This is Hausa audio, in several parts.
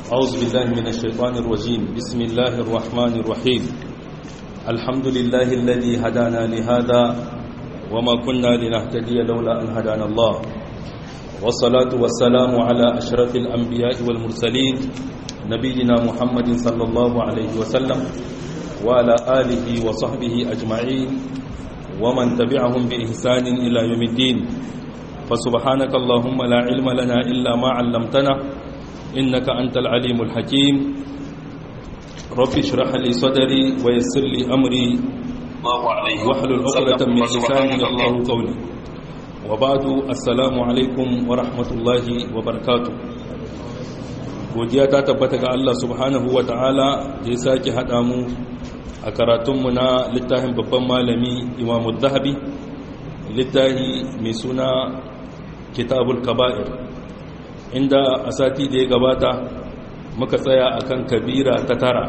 أعوذ بالله من الشيطان الرجيم بسم الله الرحمن الرحيم الحمد لله الذي هدانا لهذا وما كنا لنهتدي لولا أن هدانا الله والصلاة والسلام على أشرف الأنبياء والمرسلين نبينا محمد صلى الله عليه وسلم وعلى آله وصحبه أجمعين ومن تبعهم بإحسان إلى يوم الدين فسبحانك اللهم لا علم لنا إلا ما علمتنا إنك أنت العليم الحكيم رب اشرح لي صدري ويسر لي أمري واحلل عقدة من لساني يفقهوا قولي وبعد السلام عليكم ورحمة الله وبركاته godiya ta tabbata ga Allah subhanahu wa ta'ala da ya sake haɗa mu a karatunmu na littafin babban malami imamu zahabi littafi mai suna kitabul kaba'ir inda a sati da ya gabata muka tsaya akan kabira ta tara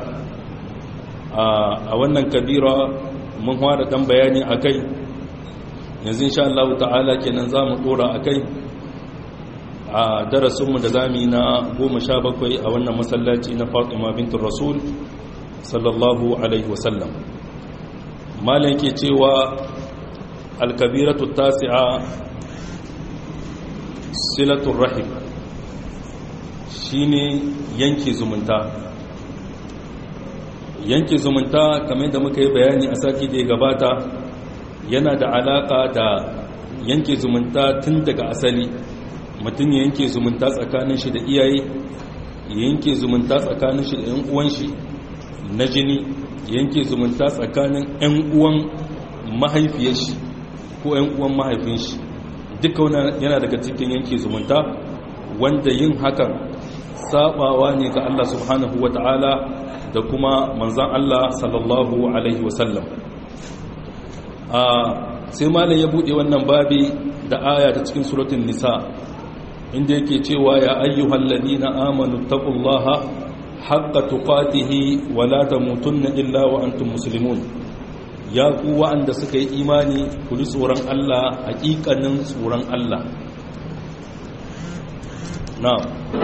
a wannan kabira mun fara dan bayani akai yanzu insha Allah ta'ala kenan zamu dora akai a darasinmu da zamu yi na 17 a wannan masallaci na Fatima bintul Rasul sallallahu alaihi wasallam malam ke cewa al-kabiratu tasi'a silatul rahim shine yanke zumunta yanke zumunta kamar da muka yi bayani a sati da ya gabata yana da alaka da yanke zumunta tun daga asali mutum ya yanke zumunta tsakanin shi da iyaye ya yanke zumunta tsakanin shi da yan uwan shi na jini yanke zumunta tsakanin yan uwan mahaifiyar shi ko yan uwan mahaifin shi duka yana daga cikin yanke zumunta wanda yin hakan sabawa ne ga Allah subhanahu wa ta'ala da kuma manzan Allah sallallahu alaihi wasallam sai malam ya bude wannan babi da aya ta cikin suratun nisa inda yake cewa ya ayyuhal ladina amanu taqullaha haqqa tuqatihi wa la tamutunna illa wa antum muslimun ya ku wa'anda suka yi imani ku ji tsoron Allah haƙiƙanin tsoron Allah na'am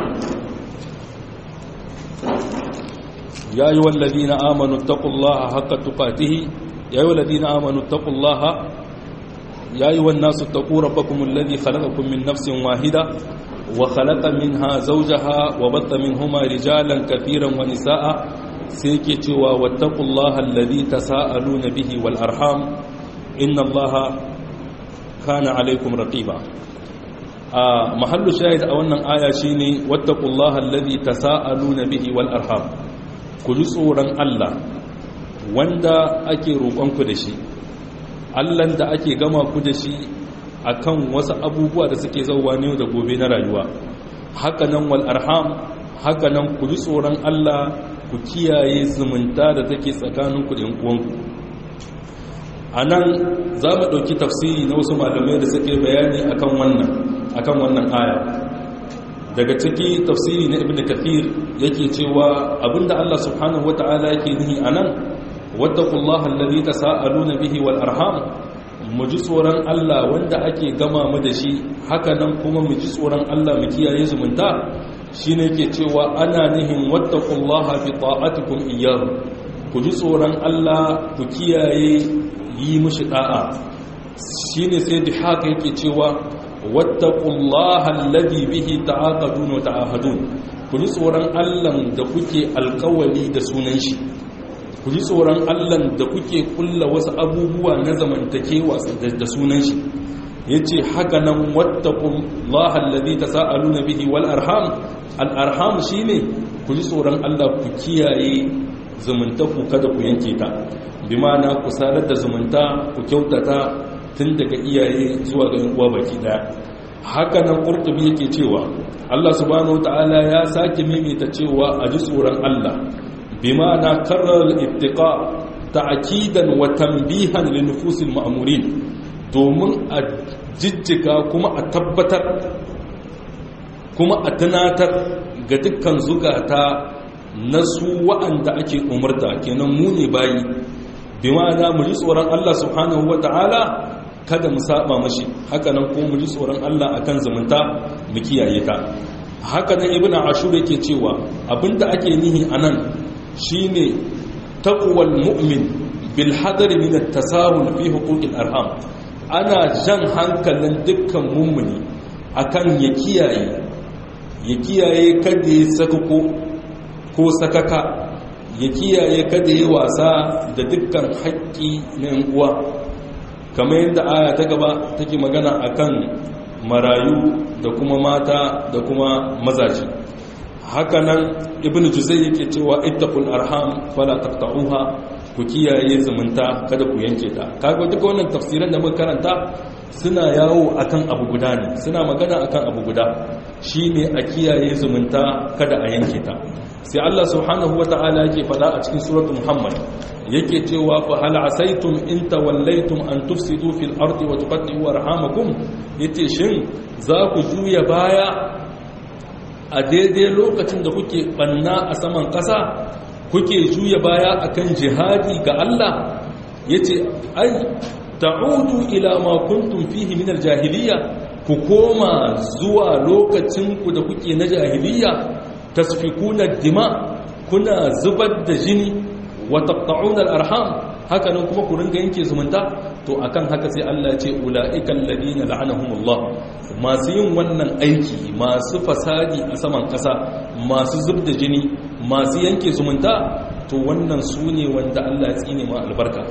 يا أيها الذين آمنوا اتقوا الله حق تقاته يا أيها الذين آمنوا اتقوا الله يا أيها الناس اتقوا ربكم الذي خلقكم من نفس واحدة وخلق منها زوجها وبث منهما رجالا كثيرا ونساء سيكتوا واتقوا الله الذي تساءلون به والأرحام إن الله كان عليكم رقيبا آه محل شاهد أولا آية شيني واتقوا الله الذي تساءلون به والأرحام ku ji tsoron Allah wanda ake roƙonku da shi Allahn da ake gama ku da shi akan wasu abubuwa da suke zauwa ne da gobe na rayuwa hakanan wal arham hakanan ku ji tsoron Allah ku kiyaye zumunta da take tsakaninku da uwanku a nan za mu ɗauki tafsiri na wasu malamai da suke bayani akan wannan akan wannan aya daga ciki tafsiri na ibn kathir yake cewa abinda Allah subhanahu wata'ala yake nihi anan wattaqullaha allazi tasaaluna bihi wal arham mu ji tsoron Allah wanda ake gama mu da shi haka nan kuma mu ji tsoron Allah mu kiyaye zumunta shine yake cewa ana nihin wattaqullaha bi ta'atikum iyyahu ku ji tsoron Allah ku kiyaye yi mushi da'a shine sai da haka yake cewa wattaqullaha alladhi bihi ta'aqadun wa ta'ahadun ku ji tsoron Allah da kuke alƙawali da sunan shi ku ji tsoron Allah da kuke kulla wasu abubuwa na zamantakewa da sunan shi yace haka nan wattaqullaha alladhi tasaaluna bihi wal arham al arham shine ku ji tsoron Allah ku kiyaye zumuntaku kada ku yanke ta bi ma'ana ku sadar da zumunta ku kyautata tun daga iyaye zuwa ga uwa baki daya haka nan qurtubi yake cewa Allah subhanahu wataala ya sake mimita cewa a ji tsoron Allah bima na karrar ittiqa ta'kidan wa tanbihan li nufusil ma'murin domin a jijjiga kuma a tabbatar kuma a tunatar ga dukkan zugata na su wa'anda ake umarta kenan mu ne bayi bima na mu ji tsoron Allah subhanahu wataala kada mu saba mashi haka nan ko mu ji tsoron Allah akan zumunta mu kiyaye ta haka nan ibn ashur yake cewa abinda ake nihi anan shine taqwal mu'min bil hadari min at-tasahul fi huquqil arham ana jan hankalin dukkan mummuni akan ya kiyaye ya kiyaye kada ya sakako ko sakaka ya kiyaye kada ya wasa da dukkan haƙƙi na uwa kamar yadda aya ta gaba take magana akan marayu da kuma mata da kuma mazaji hakanan ibn juzai yake cewa ittaqul arham fala taqta'uha ku kiyaye zumunta kada ku yanke ta kaga duka wannan tafsiran da muka karanta suna yawo akan abu guda ne suna magana akan abu guda shine a kiyaye zumunta kada a yanke ta sai Allah subhanahu wata'ala yake fada a cikin suratul muhammad yake cewa fa hal asaitum in tawallaytum an tufsidu fil ardi wa tuqatti'u arhamakum yace shin za ku juya baya a daidai lokacin da kuke banna a saman ƙasa kuke juya baya akan jihadi ga Allah yace ai ta'udu ila ma kuntum fihi min al-jahiliyya ku koma zuwa lokacin ku da kuke na jahiliyya tasfikuna dima kuna zubar da jini wa taqta'una al-arham haka nan kuma ku ringa yanke zumunta to akan haka sai Allah ya ce ulaika alladhina la'anahumullah masu yin wannan aiki masu fasadi a saman kasa masu zub da jini masu yanke zumunta to wannan su ne wanda Allah ya tsine ma albarka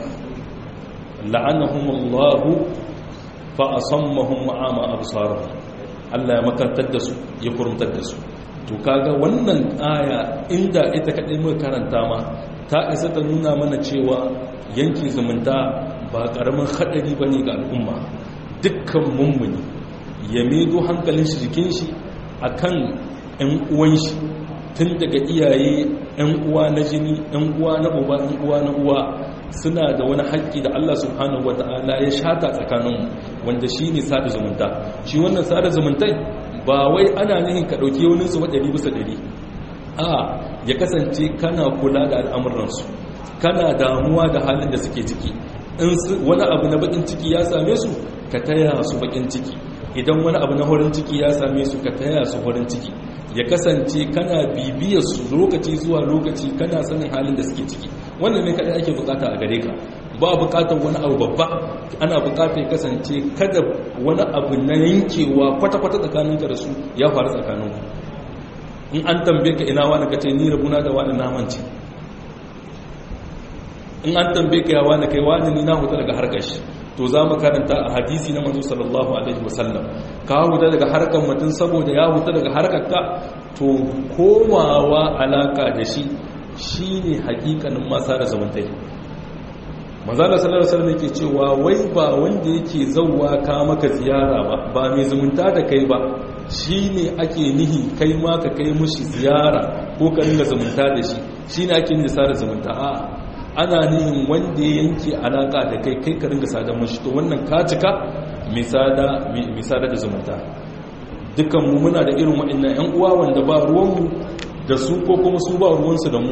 la'anahumullahu fa asammahum ma'ama absarahum Allah ya makantar da su ya kurumtar da su to kaga wannan aya inda ita kadai muka karanta ma ta isa ta nuna mana cewa yanki zumunta ba karamin hadari bane ga al'umma dukkan mummuni ya medo hankalin shi jikin shi akan ƴan uwan shi tun daga iyaye ƴan uwa na jini ƴan uwa na uba ƴan uwa na uwa suna da wani haƙƙi da Allah subhanahu wata'ala ya shata tsakaninmu wanda shi ne sada zumunta shi wannan sada zumuntai ba wai ana nihin ka ɗauki wani su ɗari bisa ɗari a ya kasance kana kula da al'amuransu kana damuwa da halin da suke ciki in wani abu na bakin ciki ya same su ka taya su bakin ciki idan wani abu na horin ciki ya same su ka taya su horin ciki ya kasance kana bibiyar su lokaci zuwa lokaci kana sanin halin da suke ciki wannan ne kadai ake bukata a gare ka ba bukatar wani abu babba ana bukatar kasance kada wani abu na yankewa kwata-kwata tsakaninka da su ya faru tsakaninku in an tambaye ka ina wani kace ni rabuna da wani namanci in an tambaye ka ya wani kai wani ni na huta daga harkar shi to za mu karanta a hadisi na manzo sallallahu alaihi wasallam ka huta daga harkar mutum saboda ya huta daga harkar ka to komawa alaka da shi shine hakikanin masa da zamantai manzala sallallahu alaihi wasallam yake cewa wai ba wanda yake zawwa ka maka ziyara ba ba mai zumunta da kai ba shine ake nihi kai ma ka kai mushi ziyara ko ka ringa zumunta da shi shine ake nihi sada zumunta a ana nihin wanda ya yanke alaka da kai kai ka ringa sada mushi to wannan ka cika misada misada da zumunta dukkan mu muna da irin waɗannan ƴan uwa wanda ba ruwan mu da su ko kuma su ba ruwansu da mu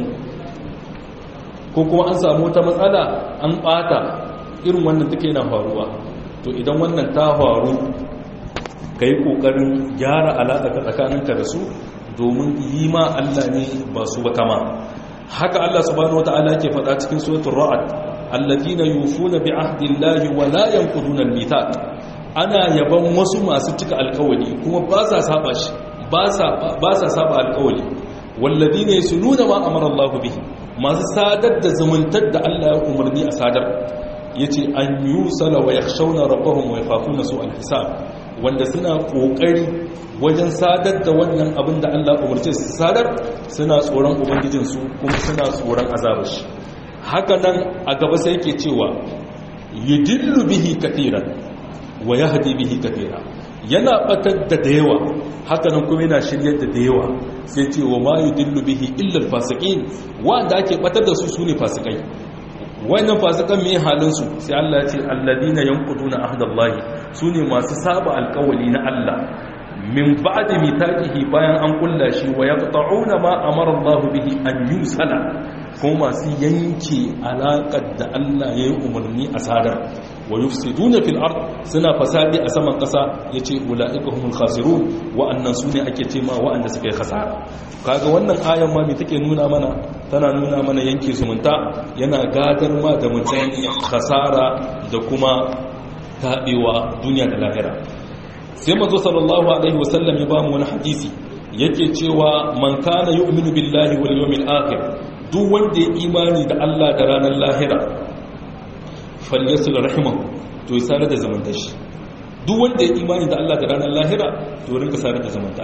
ko kuma an samu wata matsala an ɓata irin wannan take yana faruwa to idan wannan ta faru ka yi ƙoƙarin gyara alaƙa tsakaninka da su domin yi ma Allah ne ba su ba kama haka Allah subhanahu wata'ala ke faɗa cikin suratul ra'd alladina yufuna bi ahdillahi wa la yanquduna al-mithaq ana yaban wasu masu cika alƙawari kuma ba sa saba shi ba sa ba sa saba alƙawari walladina yasununa ma amara Allah bihi masu sadar da zumuntar da Allah ya umarni a sadar yace an yusala wa yakhshawna rabbahum wa yakhafuna su al-hisab wanda suna kokari wajen sadar da wannan abin da Allah umarce su sadar suna tsoron ubangijinsu kuma suna tsoron azabar shi haka nan a gaba sai yake cewa yudillu bihi kathiran wa yahdi bihi kathira yana batar da da yawa haka nan kuma yana shiryar da da yawa sai ce wa ma yudillu bihi illa al-fasiqin wanda ake batar da su sune fasikai wannan fasikan me halin su sai Allah ya ce alladina yanquduna ahdallahi sune masu saba alƙawali na Allah min ba'di mitaqihi bayan an kulla shi wa yaqta'una ma amara Allah bihi an yusala ko masu yanke alaƙar da Allah ya yi umarni a sadar wa yufsiduna fil ard suna fasadi a saman kasa yace ulaika humul khasirun wa'annan sune ake cema wa'anda suka yi khasara kaga wannan ayan ma me take nuna mana tana nuna mana yanke zumunta yana gadar ma da mutum khasara da kuma tabewa duniya da lahira sai manzo sallallahu alaihi wasallam ya ba mu wani hadisi yake cewa man kana yu'minu billahi wal yawmil akhir duk wanda ya imani da Allah da ranar lahira falyasul rahimahu to ya sare da zamanta shi duk wanda ya imani da Allah da ranar lahira to rinka sare da zamanta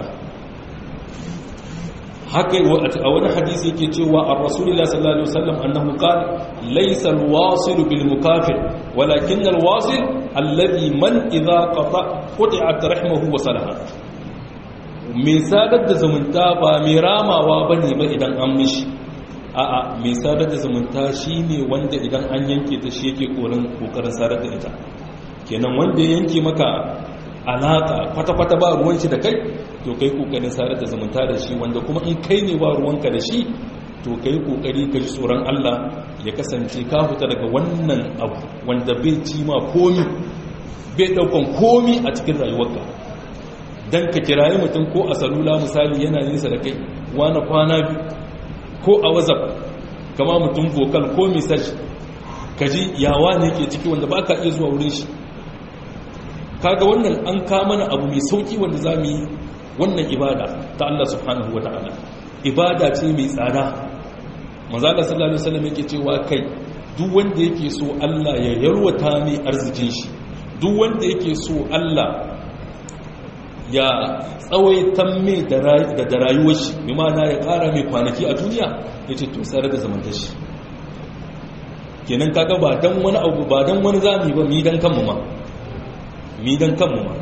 haka a wani hadisi yake cewa a rasulullah sallallahu alaihi wasallam annahu qala laysa alwasil bil mukafir walakin alwasil alladhi man idha qata qati'at rahimahu wa salaha mai sadar da zumunta ba mai ramawa bane ba idan an mishi a'a mai sadar da zumunta shine wanda idan an yanke ta shi yake kokarin kokarin sadar da ita kenan wanda ya yanke maka alaka kwata-kwata ba ruwan shi da kai to kai kokarin sadar da zumunta da shi wanda kuma in kai ne ba ruwanka da shi to kai kokari ka ji tsoron Allah ya kasance ka fita daga wannan abu wanda bai ci ma komi bai daukan komi a cikin rayuwarka dan ka kirayi mutum ko a salula misali yana nisa da kai wani kwana biyu ko a whatsapp kama mutum vocal ko message ka ji yawa ne ke ciki wanda ba ka iya zuwa wurin shi kaga wannan an mana abu mai sauki wanda za mu yi wannan ibada ta Allah subhanahu wa ta'ala ibada ce mai tsada manzala sallallahu alaihi wasallam yake cewa kai duk wanda yake so Allah ya yarwata mai arzikin shi duk wanda yake so Allah ya tsawaitan mai da rayuwar shi bi ma'ana ya kara mai kwanaki a duniya yace to sare da zamanta shi kenan kaga ba dan wani abu ba dan wani zami ba mi dan kanmu ma mi dan kanmu ma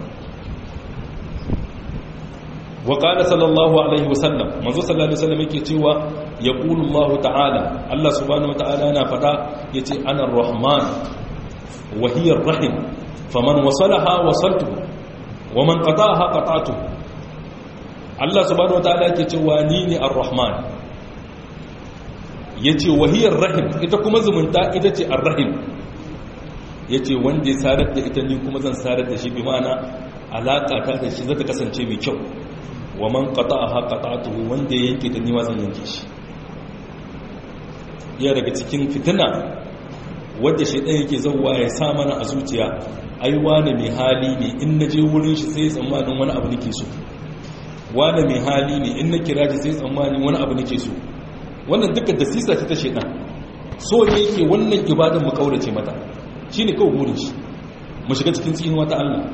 wa qala sallallahu alaihi wasallam manzo sallallahu alaihi wasallam yake cewa yaqulu Allah ta'ala Allah subhanahu wa ta'ala yana fada yace ana ar-rahman wa hiya ar-rahim faman wasalaha wasaltuhu wa man qata'aha qata'tuhu Allah subhanahu wa ta'ala yake cewa ni ne ar-rahman yace wa hiya ar-rahim ita kuma zumunta ita ce ar-rahim yace wanda ya sarar da ita ni kuma zan sarar da shi bi ma'ana alaka ta da shi zata kasance mai kyau wa man qata'aha qata'tuhu wanda ya yanke da ni ma zan yanke shi ya daga cikin fitina wadda shaidan yake zauwa ya sa mana a zuciya ai wane mai hali ne in na je wurin shi sai tsammanin wani abu nake so wane mai hali ne in na kira shi sai tsammanin wani abu nake so wannan duka da sisa ta shaidan so ne yake wannan ibadan mu kaurace mata shine kawai burin shi mu shiga cikin tsinuwa ta Allah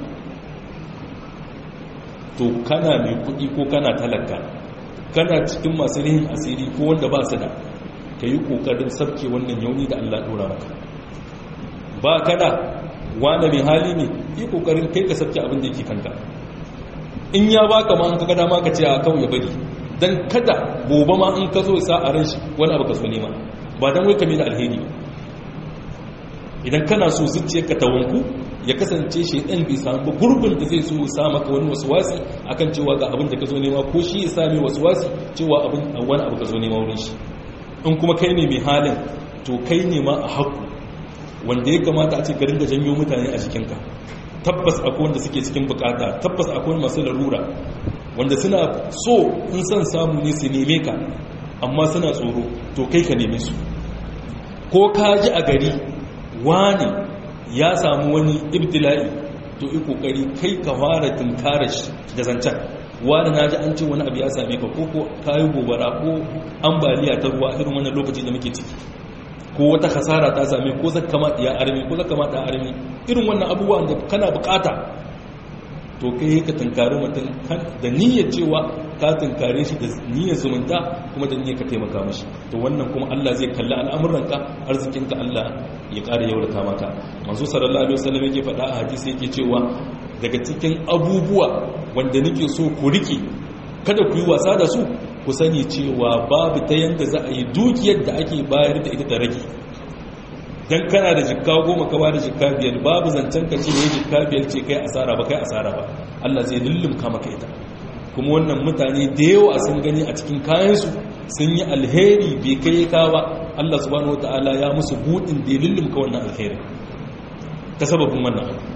to kana mai kuɗi ko kana talaka kana cikin masu rihin asiri ko wanda ba su da ka yi ƙoƙarin sabke wannan yauni da Allah ɗora maka ba kada wane mai hali ne yi ƙoƙarin kai ka sabke abin da yake kanka in ya baka ma an ka gada ma ka ce a kawai bari don kada gobe ma in ka zo sa a ran shi wani abu ka so nema ba don wai ka da alheri idan kana so zuciyarka ta wanku ya kasance shi ɗan bai samu ba gurbin da zai so sa maka wani wasu wasi akan cewa ga abin da ka zo nema ko shi ya sami wasu wasi cewa abin wani abu ka zo nema wurin shi in kuma kai ne mai halin to kai ne ma a haku wanda ya kamata a ce ka ringa janyo mutane a jikinka tabbas akwai wanda suke cikin bukata tabbas akwai masu larura wanda suna so in son samu ne su neme ka amma suna tsoro to kai ka neme su ko ka ji a gari wani ya samu wani ibtila'i to yi kokari kai ka fara tunkara shi da zancen wani na ji an ce wani abu ya same ka ko ko kayi gobara ko ambaliya ta ruwa irin wannan lokaci da muke ciki ko wata hasara ta same ko zaka kama ya armi ko zaka mata armi irin wannan abubuwan da kana bukata to kai ka tunkari mutum da niyyar cewa ka tunkare shi da niyyar zumunta kuma da niyyar ka taimaka mashi to wannan kuma Allah zai kalli al'amuranka arzikinka Allah ya ƙara yaurata maka manzo sallallahu alaihi wasallam yake faɗa a hadisi yake cewa daga cikin abubuwa wanda nake so ku rike kada ku yi wasa da su ku sani cewa babu ta yanda za a yi dukiyar da ake bayar da ita da rage dan kana da jikka goma ka bada jikka biyar babu zancen ka ce yayi jikka biyar ce kai asara ba kai asara ba Allah zai lullumka maka ita kuma wannan mutane da yawa sun gani a cikin kayansu sun yi alheri bai kai ka ba Allah subhanahu wataala ya musu budin da ya lullumka wannan alheri ta sababin wannan abu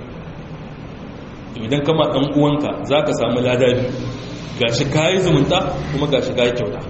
idan kama ɗan uwanka za ka samu ladabi ga shi kayi zumunta kuma ga shi kayi kyauta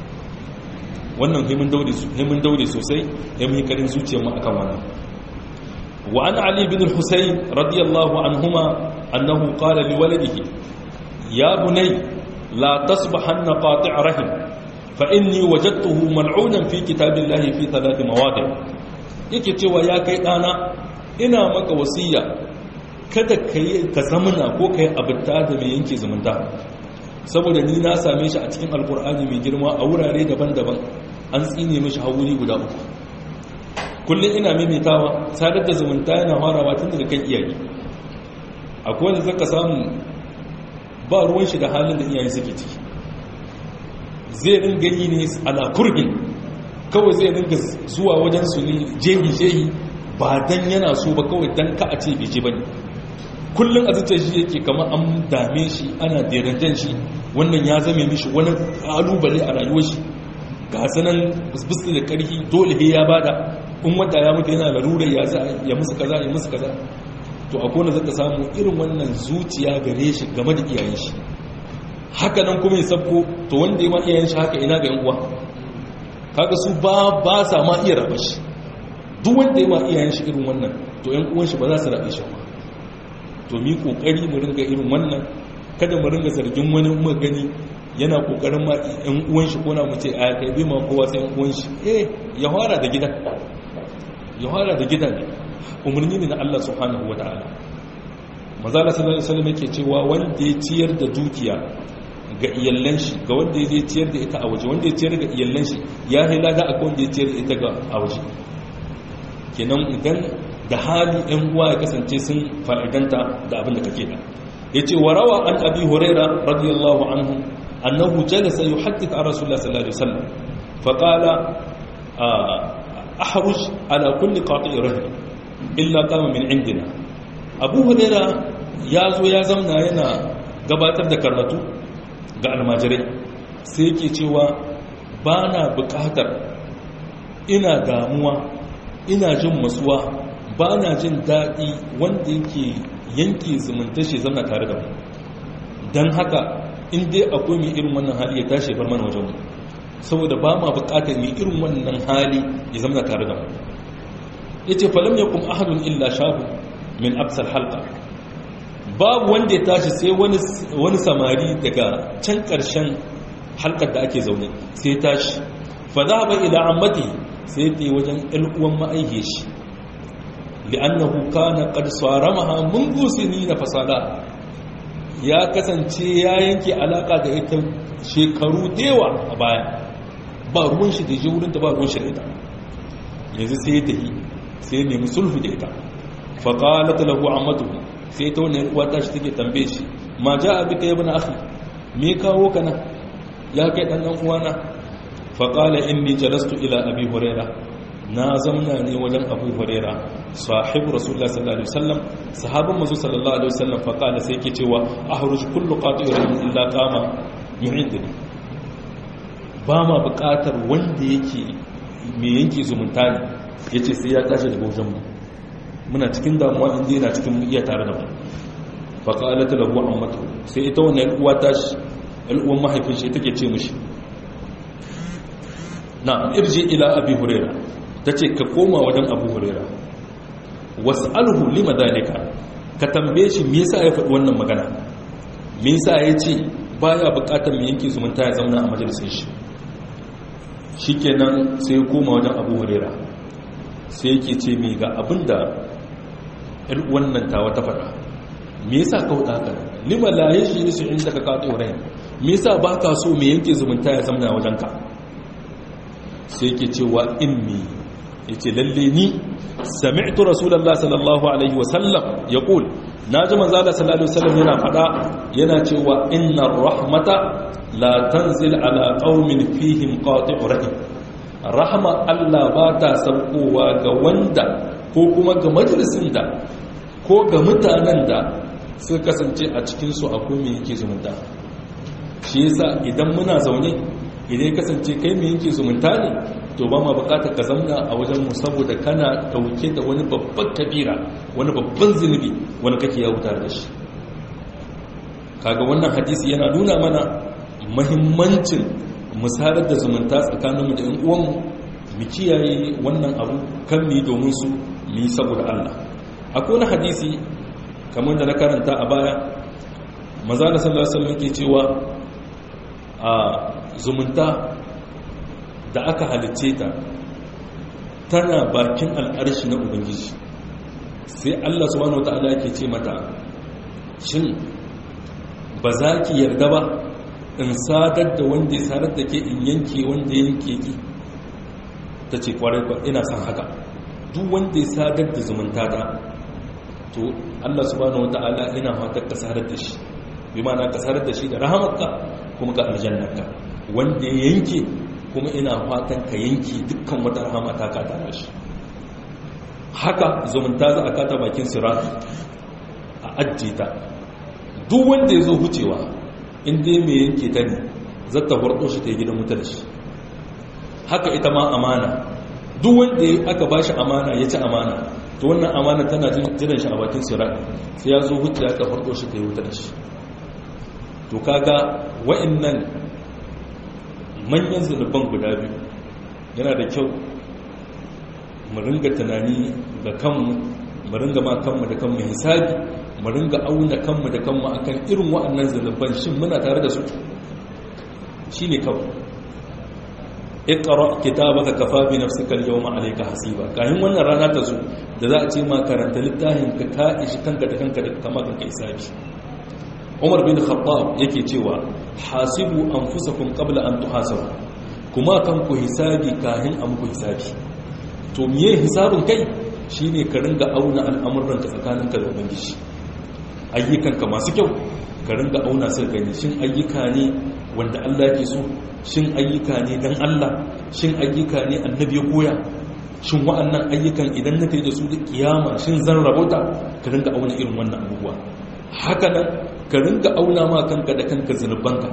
wannan himin daure sosai ya muhi karin zuciyarmu a kan wannan wa an ali bin husayn radiyallahu anhuma annahu qala li waladihi ya bunay la tasbahanna qati' rahim fa inni wajadtuhu mal'unan fi kitabillahi fi thalath mawadi' yake cewa ya kai dana ina maka wasiya kada ka zamana ko ka yi abinta da mai yanke zumunta saboda ni na same shi a cikin alkur'ani mai girma a wurare daban-daban an tsine mashi hauri guda uku kullum ina maimaitawa sadar da zumunta yana farawa tun daga kan iyaye akwai wanda zaka samu ba ruwan shi da halin da iyaye suke ciki zai ringa yi ne ala kurhin kawai zai ringa zuwa wajen su ne jehi-jehi ba dan yana so ba kawai dan ka a ce bai je bane kullum a zuciyar shi yake kama an dame shi ana derantan shi wannan ya zame mishi wani kalubale a rayuwar shi ga sanan bisbiski da karfi dole ya bada in wata ya mutu yana larurar ya za ya musu kaza ya musu kaza to a kone zaka samu irin wannan zuciya gare shi game da iyayen shi haka nan kuma ya sabko to wanda ya ma iyayen shi haka ina ga yan uwa kaga su ba ba sa ma iya raba shi duk wanda ya ma iyayen shi irin wannan to yan uwan shi ba za su rabe shi ba to mi kokari mu ringa irin wannan kada mu ringa zargin wani mu gani yana kokarin ma yan uwan shi kona mu ce a kai bi ma kowa sai yan uwan shi eh ya fara da gidan ya fara da gidan umarni ne na Allah subhanahu wataala manzo Allah sallallahu alaihi wasallam yake cewa wanda ya ciyar da dukiya ga iyallan shi ga wanda ya ciyar da ita a waje wanda ya ciyar da iyallan shi ya halada akwai wanda ya ciyar da ita ga a waje kenan idan da hali ‘yan uwa ya kasance sun fa'idanta da abin da kake da ya ce wa rawa an abi huraira radiyallahu anhu annahu jalasa yi haddita a rasulullah sallallahu alaihi wasallam faƙala a haruj ala kulli qati'i rahim illa kama min indina abu huraira ya zo ya zamna yana gabatar da karatu ga almajirai sai yake cewa ba na buƙatar ina damuwa ina jin masuwa ba na jin daɗi wanda yake yanke zumunta shi zama tare da mu don haka in dai akwai mai irin wannan hali ya tashi bar mana wajen mu saboda ba ma buƙatar mai irin wannan hali ya zama tare da mu ya ce falam ya kuma ahadun illa shahu min absal halka babu wanda ya tashi sai wani samari daga can ƙarshen halkar da ake zaune sai tashi fa za ba ila ammati sai ta yi wajen uwan ma'aike shi li'annahu kana qad saramaha منذ سنين fasada ya kasance ya yanke alaka da ita shekaru dewa a baya ba ruwan shi da wurin da ba ruwan shi da ita yanzu sai ta yi sai ya nemi sulhu da ita fa qalat lahu amatu sai ta wani uwa ta shi take tambaye shi ma ja'a bika ibn akhi me kawo kana ya kai dan dan uwana fa qala inni jalastu ila abi hurairah na zamna ne wajen abu huraira sahibu rasulullah sallallahu alaihi wasallam sahabin mazu sallallahu alaihi wasallam fa kana sai yake cewa ahruj kullu qati'in illa qama yu'idni ba ma buƙatar wanda yake me yanke zumunta ne yace sai ya tashi daga wajen mu muna cikin damuwa inda yana cikin iya tare da mu fa qalat lahu ammatu sai ita wannan uwa tashi al'uwan mahaifin shi take ce mishi na irji ila abi huraira ta ce ka koma wajen abu hurera wasu alhu lima dalika ka tambaye shi me yasa ya faɗi wannan magana me yasa ya ce baya buƙatar mai yanke zumunta ya zauna a majalisar shi shikenan sai ya koma wajen abu hurera sai yake ce mai ga abin da ‘yar wannan tawa ta faɗa me yasa ka huɗa haka lima la ya shi nisu inda ka kaɗo rai me yasa ba ka so mai yanke zumunta ya zauna wajen ka sai yake cewa inni yace lalle ni sami'tu rasulullahi sallallahu alaihi wasallam yaqul naji manzo Allah sallallahu alaihi wasallam yana fada yana cewa innar rahmata la tanzil ala qaumin fihim qati'u rahim rahma Allah ba ta saukowa ga wanda ko kuma ga majalisin da ko ga mutanen da suka kasance a cikin su akwai me yake zumunta shi yasa idan muna zaune idan ya kasance kai mai yanke zumunta ne to ba ma bukatar ka zamna a wajen mu saboda kana dauke da wani babban kabira wani babban zunubi wani kake ya wuta da shi kaga wannan hadisi yana nuna mana mahimmancin musarar da zumunta tsakaninmu da 'yan uwanmu mu kiyaye wannan abu kan mu domin su mu yi saboda Allah akwai wani hadisi kamar da na karanta a baya maza da sallallahu alaihi wasallam ke cewa a zumunta da aka halicce ta tana bakin al'arshi na ubangiji sai Allah subhanahu wataala yake ce mata shin ba za ki yarda ba in sadar da wanda ya sadar da ke in yanke wanda ya yanke ki ta ce kwarai kwa ina son haka duk wanda ya sadar da zumunta ta to Allah subhanahu wata'ala ina fatar ka sadar da shi bi ma'ana ka sadar da shi da rahamarka kuma ga aljannarka wanda ya yanke kuma ina fatan ka yanke dukkan wata rahama ta ka tare shi haka zumunta za a kata bakin sirati a ajiye ta duk wanda ya zo hucewa inda mai yanke ta ne zata warɗo shi ta yi gidan mutar shi haka ita ma amana duk wanda aka ba shi amana ya ci amana to wannan amana tana jiran shi a bakin sirat sai ya zo hujja aka farko shi ta yi wutar shi to kaga wa'annan manyan zunuban guda biyu yana da kyau mu ringa tunani ga kanmu mu ringa ma kanmu da kanmu hisabi mu ringa auna kanmu da kanmu akan irin wa'annan zunuban shin muna tare da su shine kawai iqra kitabaka kafa bi nafsika al-yawma alayka hasiba kayan wannan rana ta zo da za a ce ma karanta littafin ka ka ishi kanka da kanka da kama kanka hisabi Umar bin Khattab yake cewa hasibu anfusakum qabla an tuhasabu kuma kanku hisabi kahin an ku hisabi to miye hisabin kai shine ka ringa auna al'amuran ka tsakaninka da ubangiji ayyukanka masu kyau ka ringa auna su gani shin ayyuka ne wanda Allah ke so shin ayyuka ne dan Allah shin ayyuka ne annabi ya koya shin wa'annan ayyukan idan na da su da kiyama shin zan rabota ka ringa auna irin wannan abubuwa haka nan ka ringa auna ma kanka da kanka zunubanka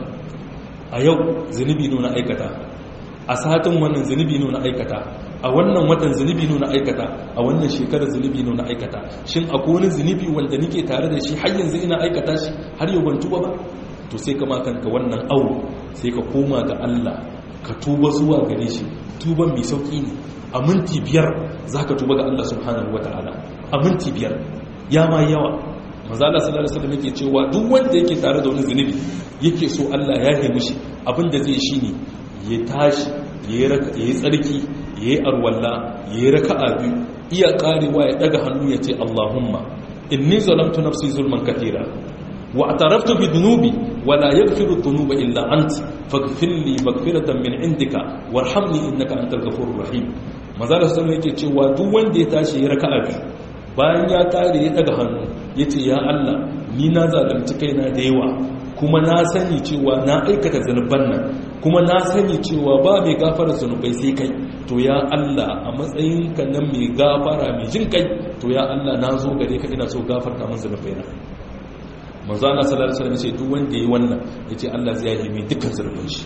a yau zunubi nuna aikata a satin wannan zunubi nuna aikata a wannan watan zunubi nuna aikata a wannan shekarar zunubi nuna aikata shin akwai wani zunubi wanda nake tare da shi har yanzu ina aikata shi har yau ban tuba ba to sai kama kanka wannan awo sai ka koma ga Allah ka tuba zuwa gare shi tuban mai sauki ne a minti biyar za ka tuba ga Allah subhanahu wata'ala a minti biyar ya ma yawa mazala sallallahu alaihi wasallam yake cewa duk wanda yake tare da wani zunubi yake so Allah ya yi mishi abinda zai shi ne ya tashi ya yi tsarki ya yi arwalla ya yi raka'a biyu iya karewa ya daga hannu ya ce Allahumma inni zalamtu nafsi zulman kathira واعترفت بذنوبي ولا يغفر الذنوب الا انت فاغفر لي مغفرة من عندك وارحمني انك انت الغفور الرحيم manzara sallallahu yake cewa duk wanda ya tashi ya raka'a biyu bayan ya tare ya daga hannu yace ya Allah ni na zalunci kaina da yawa kuma na sani cewa na aikata zanuban nan kuma na sani cewa ba mai gafara zanubai sai kai to ya Allah a matsayinka nan mai gafara mai jin kai to ya Allah na zo gare ka ina so gafarta min zanubai na manzo Allah sallallahu alaihi wasallam ce duk wanda yayi wannan yace Allah zai yi mai dukkan zurfin shi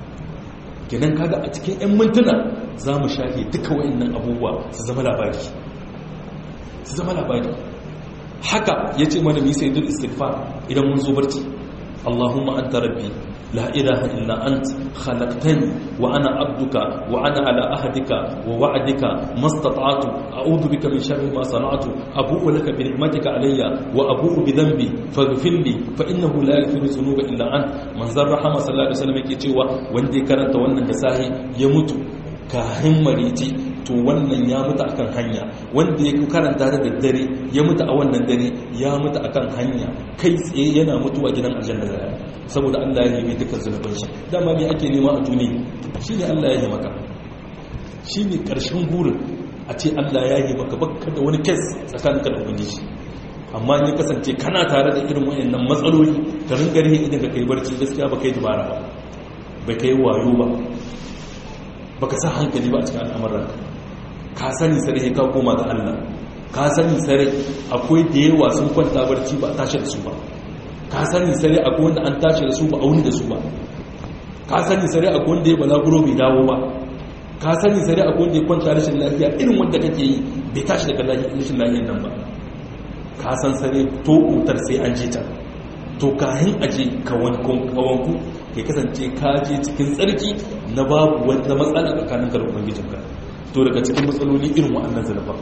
kenan kaga a cikin ɗan mintuna zamu shafe duka wayannan abubuwa su zama labari su zama labari haka yace mana mi sai duk istighfar idan mun zo barci Allahumma anta rabbi لا إله إلا أنت خلقتني وأنا عبدك وأنا على أهدك ووعدك ما استطعت أعوذ بك من شر ما صنعت أبوء لك بنعمتك علي وأبوء بذنبي فاغفر لي فإنه لا يغفر الذنوب إلا أنت من زر رحمة صلى الله عليه وسلم yake cewa wanda ya karanta wannan da sahi ya mutu kahin mariti to wannan ya mutu akan hanya wanda ya karanta da daddare ya mutu a wannan dare ya mutu akan hanya kai tsaye yana mutuwa gidan aljanna zai saboda Allah ya nemi dukkan zunuban shi dama me ake nema a duniya shine Allah ya yi maka shine karshen gurin a ce Allah ya yi maka bakka da wani kes tsakaninka da ubangiji amma ne kasance kana tare da irin wayannan matsaloli ka ringa rihe idan ka kai barci gaskiya ba kai dubara ba bai kai wayo ba baka sa hankali ba a cikin al'amuran ka sani sare ka koma ga Allah ka sani sare akwai da yawa sun kwanta barci ba a tashi da su ba ka sani sare akwai wanda an tashi da su ba a wuni da su ba ka sani sare a wanda ya balaguro bai dawo ba ka sani sare a wanda ya kwanta rashin lafiya irin wanda kake yi bai tashi daga rashin lafiyan nan ba ka san sare to utar sai an je ta to kahin aje kawanku ya kasance ka je cikin tsarki na babu wata matsala tsakanin ka da ubangijinka to daga cikin matsaloli irin wa'annan zanuba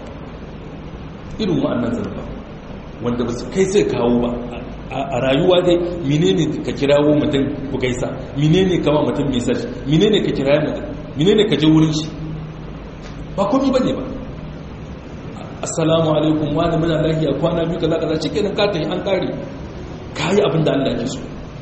irin wa'annan zanuba wanda ba su kai sai kawo ba a rayuwa dai menene ka kirawo mutum ku gaisa menene kama mutum message menene ka kirawo mutum menene ka je wurin shi ba komai bane ba assalamu alaikum wani muna lafiya kwana biyu kaza kaza cikin ka tafi an kare kayi abin da Allah ke so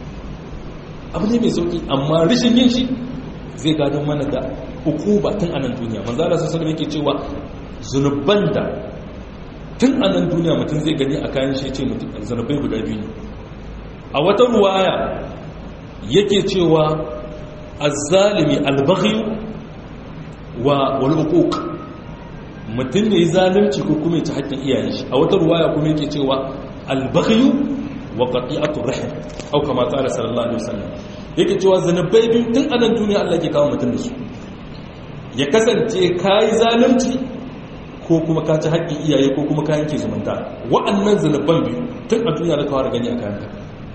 abu ne mai sauki amma rishin yin shi zai gadon mana da hukuba tun anan duniya manzo Allah sallallahu alaihi yake cewa zunuban da tun anan duniya mutum zai gani a kayan shi ce mutum zunubai guda biyu ne a wata ruwaya yake cewa azzalimi albaghi wa wal uquq mutum ne zalunci ko kuma ya ci haƙƙin iyayen shi a wata ruwaya kuma yake cewa albaghi wa qati'atu rahim au kama qala sallallahu alaihi wasallam yake cewa zanabai biyu tun anan duniya Allah ke kawo mutum da su ya kasance kai zalunci ko kuma ka ci haƙƙin iyaye ko kuma ka yanke zumunta wa'annan zanaban biyu tun a duniya da kawo gani a kayan ka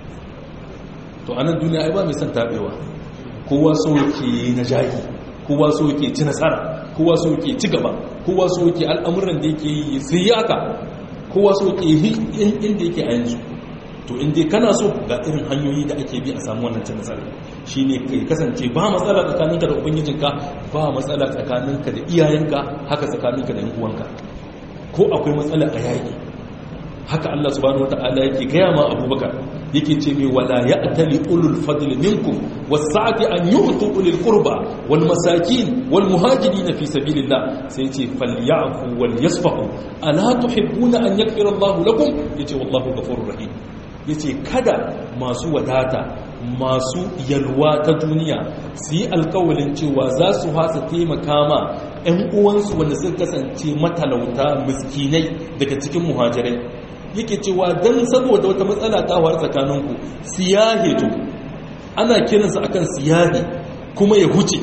to anan duniya ai ba mai son tabewa kowa so yake na jahi kowa so yake ci nasara kowa so yake ci gaba kowa so yake al'amuran da yake yi sai yaka kowa so yake yi inda yake a yanzu to inda kana so ga irin hanyoyi da ake bi a samu wannan cin nasara shine kai kasance ba matsala tsakaninka da ubangijinka ba matsala tsakaninka da iyayenka haka tsakaninka da yan uwanka ko akwai matsala a yaƙi haka Allah subhanahu wataala yake gaya ma Abubakar yake ce mai wala ya'tali ulul fadli minkum was-sa'ati an yu'tu ulil qurba wal masakin wal muhajirin fi sabilillah sai ce falyafu wal yasfahu ala tuhibbuna an yaghfira Allah lakum yace wallahu ghafurur rahim ya ce kada masu wadata masu yalwa ta duniya su yi alkawalin cewa za su hasa taimaka ma 'yan uwansu wanda suka kasance matalauta miskinai daga cikin muhajirai yake cewa don saboda wata matsala ta war tsakaninku siyahe to ana kiransa akan siyahe kuma ya huce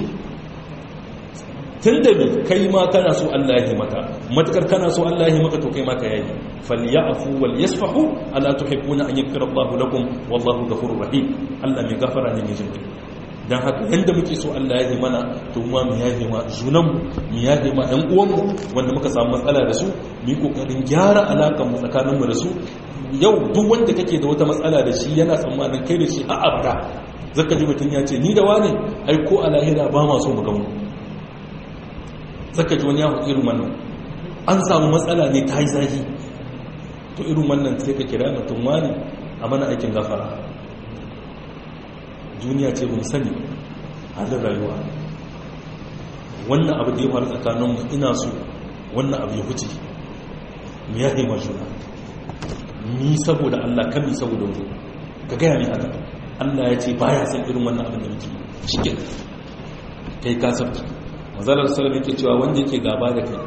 tun da kai ma kana so Allah ya maka matakar kana so Allah ya maka to kai ma ka yayi falyafu wal yasfahu ala tuhibbuna an yaghfira Allahu lakum wallahu ghafurur rahim Allah mai gafara ne mai jinkai dan haka yanda muke so Allah ya yi mana to ma mu yaje ma junan mu mu yaje ma ɗan uwan mu wanda muka samu matsala da su mu yi kokarin gyara alakan mu tsakanin mu da su yau duk wanda kake da wata matsala da shi yana tsammanin kai da shi a abda zaka ji mutun ya ce ni da wani ai ko a lahira ba ma so mu gamu zaka ji wani ya irin wannan an samu matsala ne ta yi zahi to irin wannan sai ka kira mutum wani a mana aikin gafara duniya ce mun sani halin rayuwa wannan abu da ya faru tsakaninmu ina so wannan abu ya huce mu ya haima juna ni saboda Allah kan ni saboda wani ka gaya ne haka Allah ya ce baya san irin wannan abin da muke shi kai ka sabta mazalar salam yake cewa wanda yake gaba da kai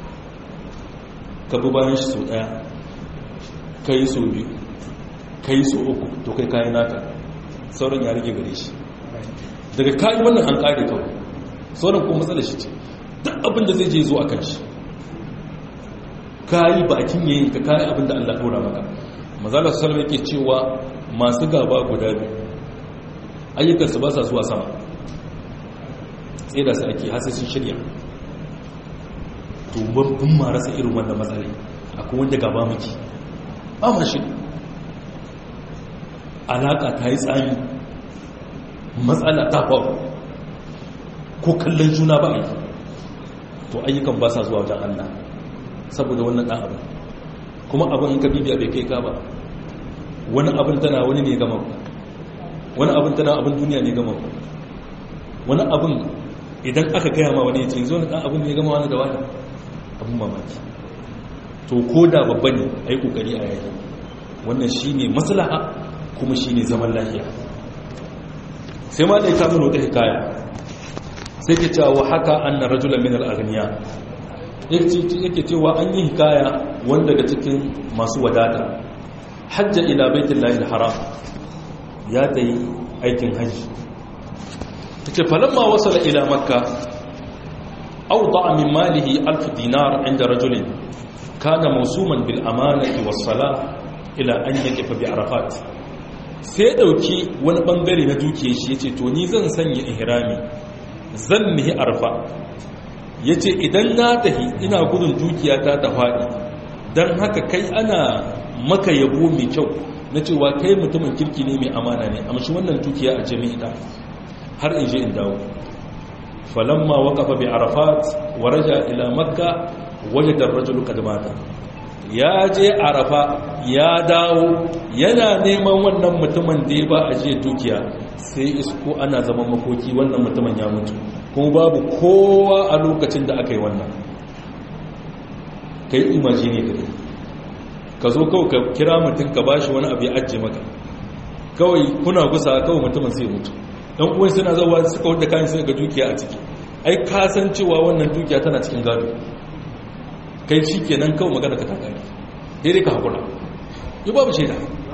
ka bi bayan shi sau daya ka yi sau biyu ka yi sau uku to kai kayi naka sauran ya rage gare shi daga kayi wannan an kare kawai sauran kuma matsalar shi ce duk abin da zai je zo a kan shi kayi bakin yayin ka kayi abin da allah ɗora maka mazalar salam yake cewa masu gaba guda biyu ayyukansu ba sa zuwa sama sai da su ake hasa sun shirya to babban marasa irin wannan matsalai akwai wanda gaba miki ba ma shi alaƙa ta yi tsami matsala ta faru ko kallon juna ba a yi to ayyukan ba sa zuwa wajen allah saboda wannan ɗan abin kuma abin ka bibiya bai kai ka ba wani abin tana wani ne gama wani abin tana abin duniya ne gama wani abin idan aka gaya ma wani ce zo na ɗan abin ne gama wani da wani abin mamaki to ko da babba ne a yi ƙoƙari a yayi wannan shi ne maslaha kuma shi ne zaman lafiya sai ma da ya kamun wata hikaya sai ke cewa haka an na rajulan min al'agniya yake cewa an yi hikaya wanda daga cikin masu wadata hajja ila baitin lahil haram ya ta yi aikin hajji ce falamma wasala ila makka awda min malihi alf dinar inda rajulin kana mawsuman bil amanati was salah ila an yaqifa bi arafat sai dauki wani bangare na dukiyar shi yace to ni zan sanya ihrami zan nihi arfa yace idan na tahi ina gudun dukiyata ta fadi dan haka kai ana maka yabo mai kyau na cewa kai mutumin kirki ne mai amana ne amshi wannan dukiya a jami'a har in je in dawo falamma waqafa bi arafat wa raja ila makka wajada ar-rajulu qad mata ya je arafa ya dawo yana neman wannan mutumin da ya ba a je dukiya sai isko ana zaman makoki wannan mutumin ya mutu kuma babu kowa a lokacin da aka yi wannan kai imagine ka ka zo kawai ka kira mutum ka bashi wani abu ya ajiye maka kawai kuna gusa kawai mutumin sai mutu dan uwan suna zawa suka wanda kayan sai ga dukiya a ciki ai ka san cewa wannan dukiya tana cikin gado kai shi kenan kawai magana ka takari daidai ka hakura yi babu shaida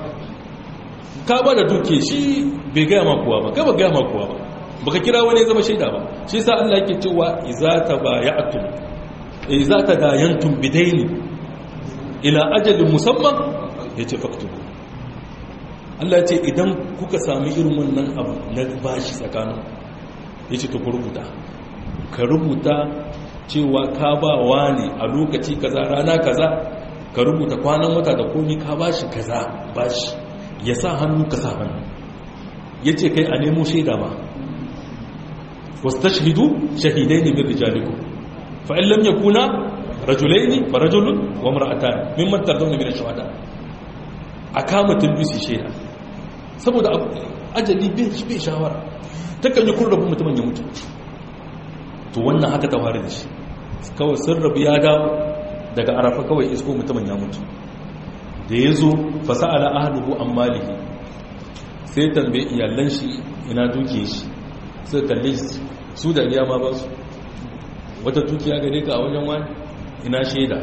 ka ba da dukiya shi bai gaya ma kowa ba kai ba gaya ma kowa ba baka kira wani zama shaida ba shi sa Allah yake cewa iza ta baya'tum iza ta dayantum bidaini ila ajalin musamman yace faktubu Allah ce idan kuka sami irin wannan abu na bashi tsakanin ya ce ku rubuta ka rubuta cewa ka ba wa ne a lokaci kaza rana kaza ka rubuta kwanan wata da komi ka bashi kaza bashi ya sa hannu ka sa hannu ya ce kai a nemo shaida ma wasu ta shahidu shahidai ne min rijaliku fa'in lam ya kuna rajulai ne fa rajulun wa mara'ata min mantar zaune min shawada a kama tulbisi shaida saboda ajali bai shawara ta kan yi kurrabin mutumin ya mutu to wannan haka ta fara da shi kawai sun rabu ya dawo daga arafa kawai isko mutumin ya mutu da ya zo fasa'ala ahaluhu an malihi sai tambaye iyalan shi ina duke shi sai kalle su da iya ma ba su wata dukiya gare ka a wajen wani ina shaida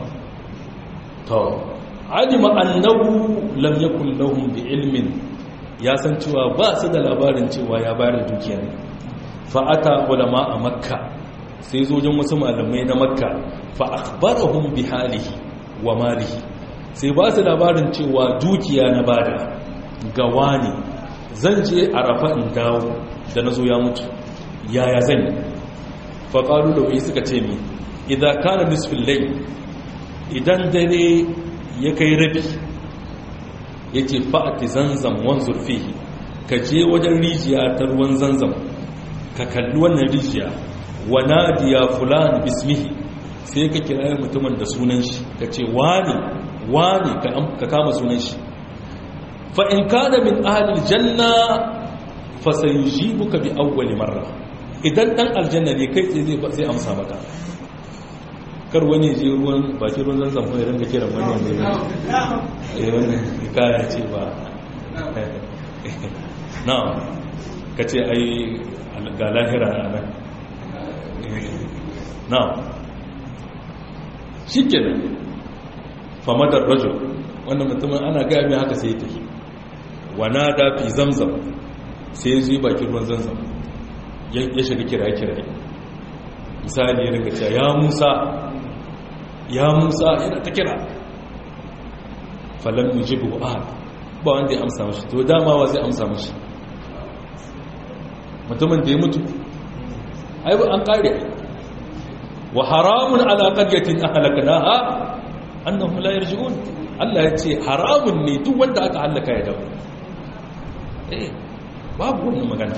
to alima annahu lam yakun lahum bi ilmin ya san cewa ba su da labarin cewa ya bayar da dukiya ne fa ata ulama a makka sai zojin wasu malamai na makka fa akhbarahum bi halihi wa malihi sai ba su labarin cewa dukiya na bada ga wani zan je arafa in dawo da nazo ya mutu yaya zan yi fa qalu da wai suka ce mi idan kana nisfil layl idan dare ya kai rabi ya ce fa'ati zanzam wanzur fihi ka je wajen rijiya ta ruwan zanzam ka kalli wannan rijiya wa nadiya fulan bismihi sai ka kira mutumin da sunan shi ka ce wani wani ka kama sunan shi fa'in kada min ahalil janna fasayi buka bi awwali marra idan ɗan aljanna ne kai tsaye zai amsa maka kar wani je ruwan bakin ruwan zanzan kuma ya ringa kiran wani wanda ya yi wannan kaya ce ba na ka ce ai ga lahira a nan na shi ke nan famadar rajo wannan mutumin ana gaya mai haka sai ta yi wana da fi zamzam sai ya zuyi bakin ruwan zanzam ya shiga kira-kira misali ya ringa cewa ya musa ya musa yana ta kira falon yujibu ahad ba wanda ya amsa mashi to dama wa zai amsa mashi mutumin da ya mutu aibu an kare wa haramun ala qaryatin ahlaknaha annahum la yarji'un Allah ya ce haramun ne duk wanda aka halaka ya dawo eh babu wannan magana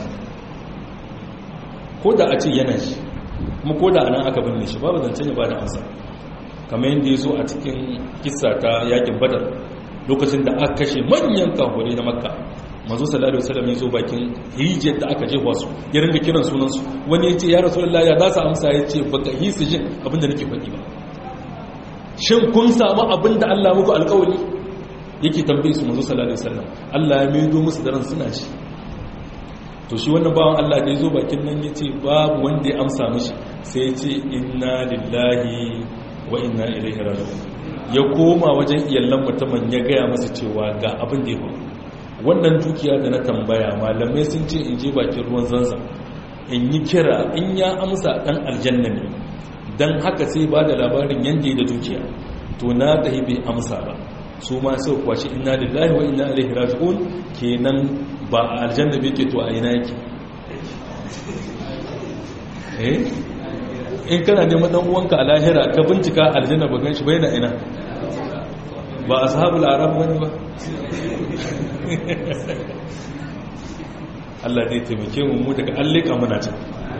ko da a ce yana shi kuma ko da anan aka binne shi babu zancen ya bada amsa kamar yadda ya zo a cikin kissa ta yakin badar lokacin da aka kashe manyan kahure na makka mazu sallallahu alaihi wasallam ya zo bakin hijiyar da aka jefa su ya ringa kiran sunansu wani ya ce ya rasulullahi ya za su amsa ya ce baka yi su jin abinda nake faɗi ba shin kun samu abinda Allah muku alƙawari yake tambaye su mazu sallallahu alaihi wasallam Allah ya maido musu daren suna shi to shi wannan bawan Allah da ya zo bakin nan ya ce babu wanda ya amsa mishi sai ya ce inna lillahi wa inna ilaihi raji'un ya koma wajen iyallan mutumin ya gaya masa cewa ga abin da ya faru wannan dukiya da na tambaya malamai sun ce in je bakin ruwan zanzan in yi kira in ya amsa dan aljanna ne dan haka sai ba da labarin yanda da dukiya to na tahi bai amsa ba su ma sai kwashi inna lillahi wa inna ilaihi raji'un kenan ba a aljanna bai ke to a ina yake eh in kana neman dan uwanka a lahira ka bincika aljanna ba gan shi bai na ina ba ashabul arab bane ba Allah zai taimake mu mu daga allika muna can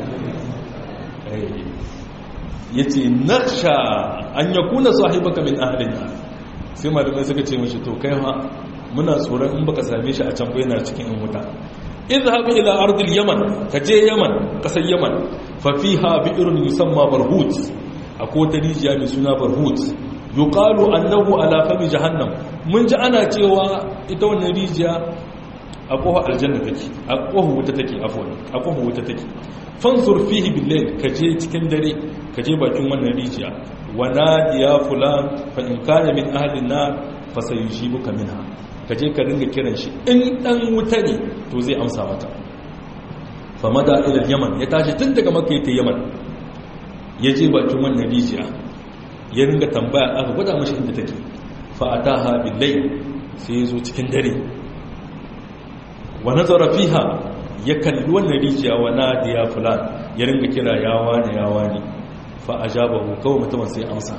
yace naksha an yakuna sahibaka min ahlin sai malamai suka ce mishi to kai ma muna tsoron in baka same shi a can bai na cikin in wuta idhhab ila ardil yaman kaje yaman kasar yaman fa fiha bi'run yusamma barhut akwai ta rijiya mai suna barhut yuqalu annahu ala fami jahannam mun ji ana cewa ita wannan rijiya a kohar aljanna take a kohar wuta take afwan a kohar wuta take fansur fihi billayl kaje cikin dare kaje bakin wannan rijiya wa nadiya fulan fa in kana min ahli nar fa sayujibuka minha kaje ka dinga kiran shi in dan wuta ne to zai amsa mata fa mada ila yaman ya tashi tun daga makka ta yaman ya je bakin wannan rijiya ya ringa tambaya aka gwada mashi inda take fa ataha billayl sai ya zo cikin dare wa nazara fiha ya kalli wannan rijiya wa nadiya fulan ya ringa kira yawa ne yawa ne fa ajabahu kawai mutumin sai amsa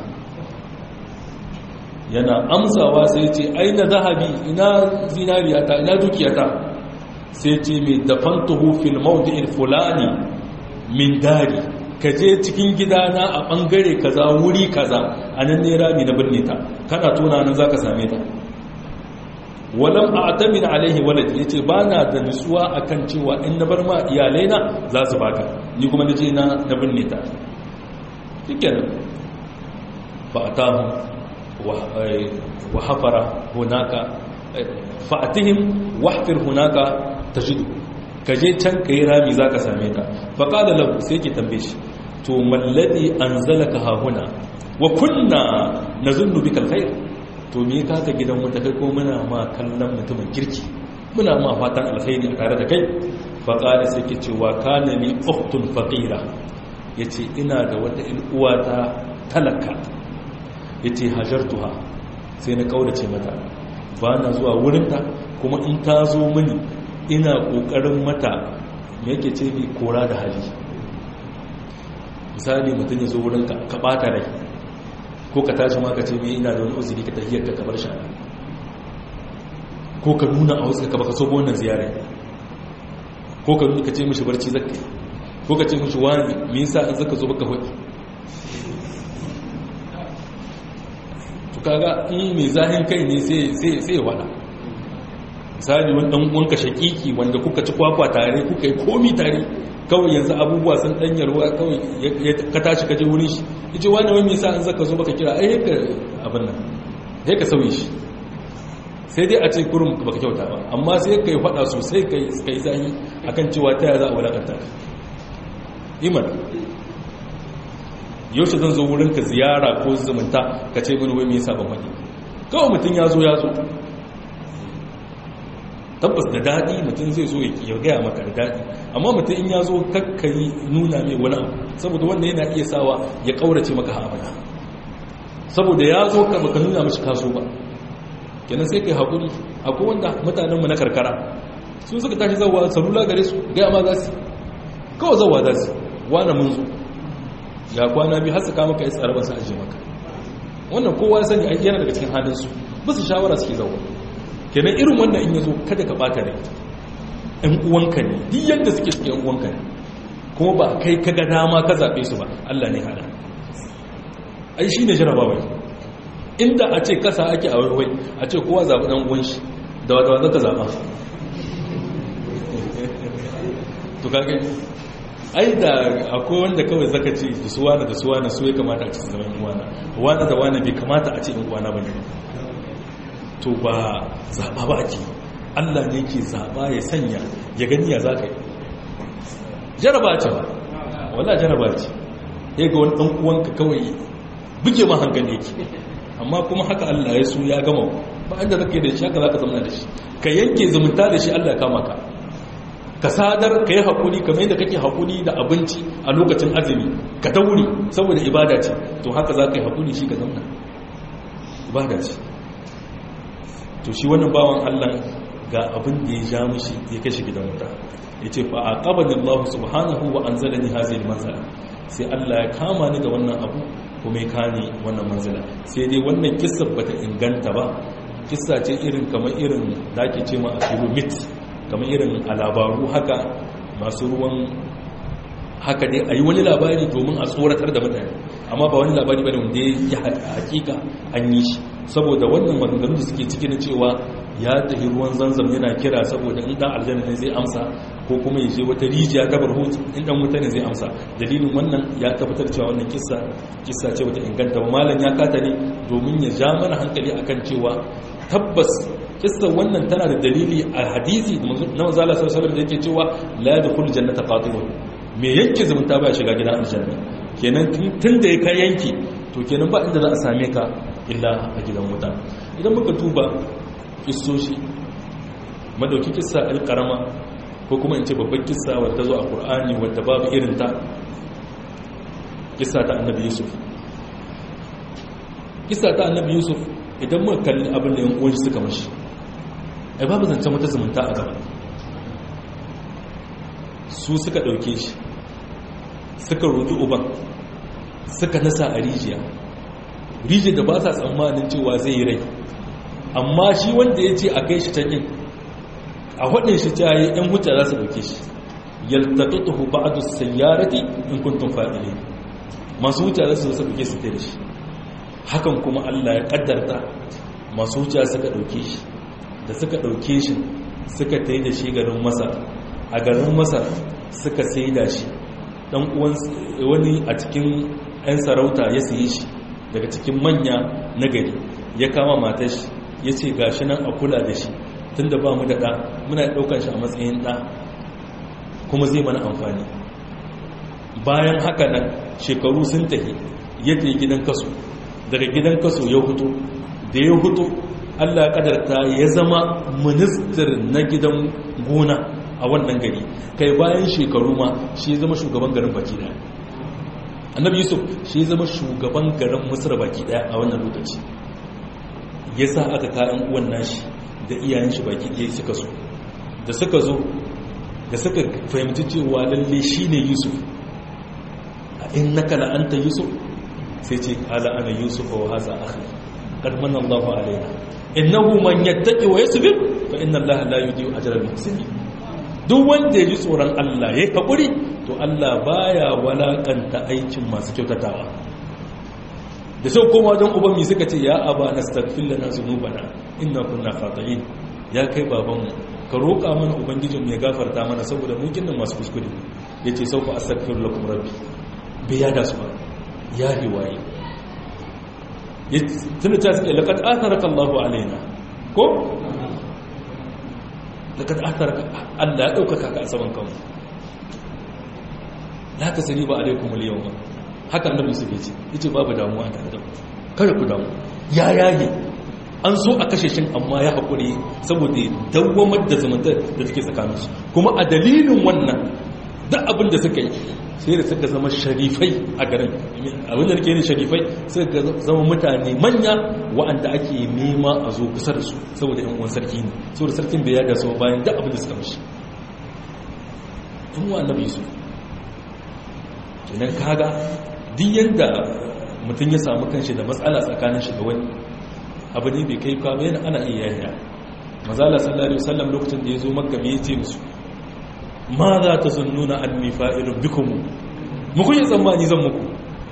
yana amsawa sai ce aina zahabi ina zinariyata ina dukiyata sai ce mai dafantuhu fil mawdi'il fulani min dari kaje cikin gidana a bangare kaza wuri kaza anan ne rami na binne ta kana tona nan zaka same ta walam a'tamin alaihi walad yace bana da nutsuwa akan cewa in na bar ma iyalaina za su baka ni kuma naje na na binne ta shikenan fa atahu wa hafara hunaka fa atihim wahfir hunaka tajidu kaje can kai rami zaka same ta fa qala lahu sai ki tambaye shi to malladi anzalaka ha huna wa kunna nazunnu bika alkhair to me ka ka gidan wuta kai ko muna ma kallon mutumin kirki muna ma fatan alkhairi a tare da kai fa qala sai ke cewa kana ni ukhtun faqira yace ina da wata il uwata talaka yace hajartuha sai na kaurace mata ba na zuwa wurinta kuma in ta zo mini ina kokarin mata me yake ce ni kora da hali misali mutum ya zo wurinka ka bata rai ko ka tashi ma ka ce mai ina da wani uzuri ka tahiyar ka kamar shana ko ka nuna a wasu ka baka so wannan ziyarar ko ka nuna ka ce mishi barci zakka ko ka ce mishi wani me yasa in zaka zo baka hoki to kaga in mai zahin kai ne sai sai sai ya wada misali wani dan uwanka shakiki wanda kuka ci kwakwa tare kuka yi komi tare kawai yanzu abubuwa sun danyarwa kawai ka tashi ka je wurin shi yace wani wani yasa an zaka zo baka kira ai haka abin nan sai ka sauye shi sai dai a ce kurum baka kyauta ba amma sai kai fada sosai kai kai zahi akan cewa ta ya za a wulakanta iman yaushe zan zo wurin ka ziyara ko zumunta ka ce mini wai me yasa ban faɗi kawai mutum ya zo ya zo tabbas da daɗi mutum zai zo ya gaya maka da daɗi amma mutum in ya zo kakkari nuna mai wani abu saboda wannan yana iya sawa ya ƙaurace maka hamada saboda ya zo ka baka nuna mashi kaso ba kenan sai kai haƙuri akwai wanda mutanenmu na karkara sun suka tashi zauwa salula gare su gaya ma za su kawai zauwa za su wane mun zo ya kwana biyu har su kama ka yi tsarabar su ajiye maka wannan kowa ya sani yana daga cikin halinsu ba su shawara suke zauwa kenan irin wannan in yazo kada ka bata rai ɗan uwanka ne duk yadda suke suke ɗan uwanka ne kuma ba kai ka ga dama ka zaɓe su ba Allah ne hada ai shi ne jarabawa inda a ce kasa ake a wai a ce kowa zaɓi ɗan uwan shi da wata wata ka zaɓa to kaga ai da akwai wanda kawai zaka ce da suwana da suwana su ya kamata a ce zaman uwana wani da wani bai kamata a ce in uwana ba ne to ba zaɓa ba ake allah ne ke zaɓa ya sanya ya gani ya za ka yi jaraba ce ba wala jaraba ce ya ga wani ɗan'uwanka kawai buge ma hankali yake amma kuma haka allah ya so ya gama ba inda zaka yi da shi haka za ka zama da shi ka yanke zumunta da shi allah ya kama ka ka sadar ka yi haƙuri kamar yadda kake haƙuri da abinci a lokacin azumi ka daure saboda ibada ce to haka za ka yi haƙuri shi ka zauna ibada ce to shi wannan bawan allah ga abin da ya ja mushi ya kashe gidan wuta ya ce fa a ƙabanin allahu subhanahu wa an zalani hazin manzala sai allah ya kama ni da wannan abu kuma ya kani wannan manzala sai dai wannan kissa bata inganta ba kissa ce irin kamar irin da ake ce ma a filomit kamar irin a labaru haka masu ruwan haka dai a yi wani labari domin a tsoratar da mutane amma ba wani labari bane wanda ya hakika an yi shi saboda wannan maganganun da suke ciki na cewa ya tafi ruwan zanzam yana kira saboda in dan aljanna ne zai amsa ko kuma ya je wata rijiya ta barhut in dan wuta ne zai amsa dalilin wannan ya tabbatar cewa wannan kissa kissa ce wata inganta ba malam ya kata ne domin ya ja mana hankali akan cewa tabbas kissa wannan tana da dalili a hadisi na manzo Allah sallallahu alaihi wasallam da yake cewa la yadkhul jannata qatilun me yanke zumunta ba shiga gidan aljanna kenan tun da ya kai yanki to kenan ba inda za a same ka illa a gidan wuta idan muka tuba kissoshi madauki kissa alkarama ko kuma in ce babban kissa wadda zo a qur'ani wadda babu irin ta kissa ta annabi yusuf kissa ta annabi yusuf idan muka kalli abin da yan uwan suka mashi ai babu zancen wata zumunta a gaba su suka ɗauke shi suka roƙi uban suka nasa a rijiya rijiya da ba sa tsammanin cewa zai yi rai amma shi wanda ya ce a kai shi can yin a waɗin shi ta yi ‘yan wuce za su ɗauke shi yaltattuhu ba'adu sayyarati in kuntum fa'ile masu wuce za su zo su ɗauke su da shi hakan kuma Allah ya ƙaddarta masu wuce suka ɗauke shi da suka ɗauke shi suka ta yi da shi garin masar a garin masar suka sai da shi dan uwan wani a cikin 'yan sarauta ya sayi shi daga cikin manya na gari ya kama matar shi ya ce ga shi nan a kula da shi tun da ba mu da ɗa muna ɗaukar shi a matsayin ɗa kuma zai mana amfani bayan haka nan shekaru sun tafi ya tafi gidan kaso daga gidan kaso ya hutu da ya hutu allah kadarta ya zama ministir na gidan gona a wannan gari kai bayan shekaru ma shi zama shugaban garin baki daya annabi yusuf shi zama shugaban garin misra baki daya a wannan lokaci ya sa aka kayan uwan nashi da iyayen shi baki daya suka zo da suka zo da suka fahimci cewa lalle shi ne yusuf a in naka la'anta yusuf sai ce ala ana yusuf wa haza akhi qad manna Allahu alaina innahu man yattaqi wa yasbir fa inna Allaha la yudhi'u ajra al-muhsinin duk wanda ya ji tsoron Allah ya haƙuri to Allah baya walakanta aikin masu kyautatawa da sai koma wajen uban mi suka ce ya aba nastaghfir lana zunubana inna kunna khata'in ya kai babanmu ka roƙa mana ubangijinmu ya gafarta mana saboda mu kinnan masu kuskure yace sauka astaghfir lakum rabbi bai yada su ba ya riwaye tunda ta suke laqad atharaka Allahu alaina ko daga atharaka Allah ya ɗaukaka ka a saman kanmu la ta sani ba alaikum al-yawma haka annabi su ce yace babu damuwa tare da kada ku damu ya yage an so a kashe shin amma ya hakuri saboda dawwamar da zumunta da take tsakanin su kuma a dalilin wannan duk abin da suka yi sai da suka zama sharifai a garin abin da nake yin sharifai suka zama mutane manya wa'anda ake nema a zo kusa da su saboda yan uwan sarki ne saboda sarkin bai yada su bayan duk abin da suka mishi yan uwan annabi su kenan kaga duk yanda mutum ya samu kanshi da matsala tsakanin shi da wani abu ne bai kai kwame yana ana iya yaya mazala sallallahu alaihi wasallam lokacin da ya zo makka bai ce musu ma za ta zunnuna anni fa'ilun bikum mu kun yi tsammani zan muku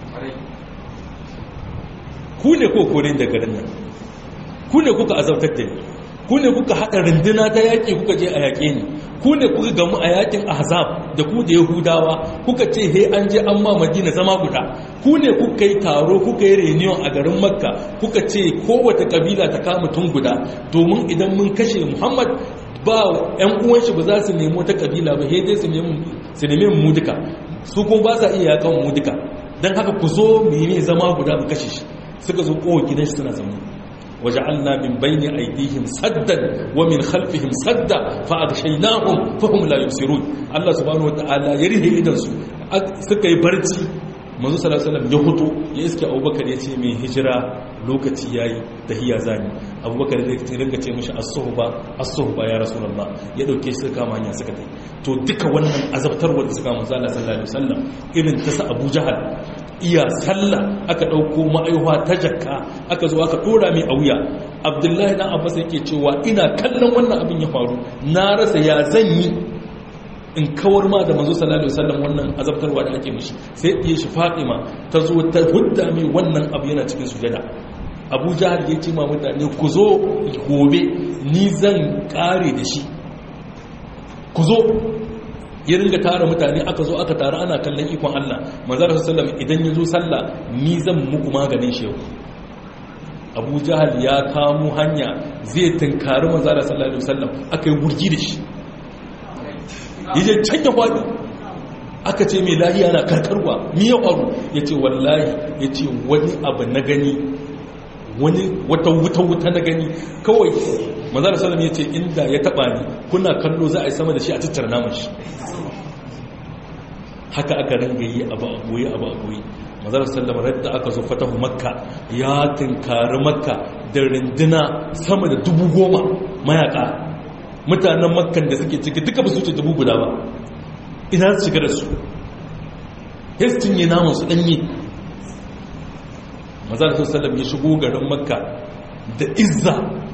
ku ne ko kore da garin nan ku ne kuka azabtar da ni ku ne kuka haɗa runduna ta yaƙi kuka je a yaƙe ni ku ne kuka gamu a yaƙin ahzab da ku da yahudawa kuka ce he an je an ma madina zama guda ku ne kuka yi taro kuka yi reunion a garin makka kuka ce kowace kabila ta kama tun guda domin idan mun kashe muhammad ba yan uwan shi ba za su nemo ta kabila ba dai su nemi su nemi mu duka su kuma ba sa iya yakan mu duka dan haka ku zo mu yi zama guda mu kashe shi suka zo kowa gidan shi suna zama waja'alna min bayni aydihim saddan wa min khalfihim sadda fa aghshaynahum fa hum la yubsirun Allah subhanahu wataala ya rihe idan su suka yi barci manzo sallallahu alaihi wasallam ya fito ya iske Abubakar ya ce mai hijira lokaci yayi tahiya zani Abubakar zai ringa ce mishi as-suhba as-suhba ya rasulullah ya dauke shi kama hanya suka tai to duka wannan azabtarwar da suka manzo Allah sallallahu alaihi wasallam irin ta sa Abu Jahal iya sallah aka dauko ma'aiwa ta jakka aka zo aka dora mai a wuya Abdullahi dan Abbas yake cewa ina kallon wannan abin ya faru na rasa ya zan yi in kawar ma da manzo sallallahu alaihi wasallam wannan azabtarwa da ake mishi sai ɗiye shi Fatima ta zo ta hudda mai wannan abu yana cikin sujada Abu Jahal ya ce ma mutane ku zo gobe ni zan kare da shi ku zo ya ringa tara mutane aka zo aka tara ana kallon ikon Allah manzo sallallahu alaihi wasallam idan ya zo sallah ni zan muku maganin shi Abu Jahal ya kamo hanya zai tunkari manzo sallallahu alaihi wasallam aka yi gurgi da shi yaje can ya kwadi aka ce mai lahiya na karkarwa mi ya faru ya ce wallahi ya ce wani abu na gani wani wata wuta-wuta na gani kawai mazara salam ya ce inda ya taba ni kuna kallo za a yi sama da shi a tattara naman shi haka aka ringa yi abu abuwa abu abuwa mazara salam radda aka zo fatahu makka ya tunkari makka da rinduna sama da dubu goma mayaka mutanen makkan da suke ciki duka ba su ce dubu guda ba ina su shiga da su hestin yi namun su ɗanye mazal sallam ya shigo garin makka da izza